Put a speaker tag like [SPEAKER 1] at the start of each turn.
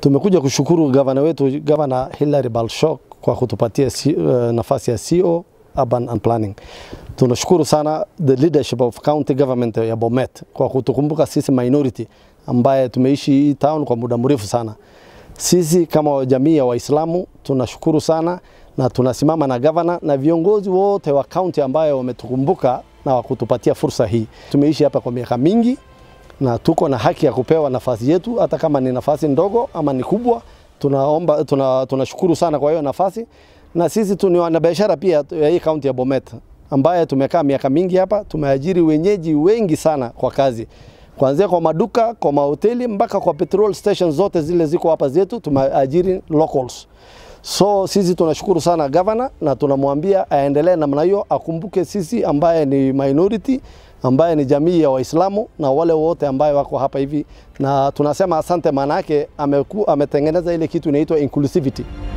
[SPEAKER 1] Tumekuja kushukuru gavana wetu Gavana Hilary Balshok kwa kutupatia si, uh, nafasi ya CO Urban and Planning. Tunashukuru sana the leadership of county government ya Bomet kwa kutukumbuka sisi minority ambaye tumeishi hii town kwa muda mrefu sana. Sisi kama jamii ya Waislamu tunashukuru sana na tunasimama na gavana na viongozi wote wa county ambayo wametukumbuka na wakutupatia fursa hii. Tumeishi hapa kwa miaka mingi na tuko na haki ya kupewa nafasi yetu, hata kama ni nafasi ndogo ama ni kubwa. Tunaomba, tuna, tunashukuru sana kwa hiyo nafasi, na sisi tu ni wanabiashara pia ya hii kaunti ya Bomet ambaye tumekaa miaka mingi hapa, tumeajiri wenyeji wengi sana kwa kazi kuanzia kwa maduka, kwa mahoteli mpaka kwa petrol stations zote zile ziko hapa zetu, tumeajiri locals. So sisi tunashukuru sana gavana na tunamwambia aendelee namna hiyo, akumbuke sisi ambaye ni minority, ambaye ni jamii ya Waislamu na wale wote ambaye wako hapa hivi, na tunasema asante, maana yake ametengeneza ile kitu inaitwa inclusivity.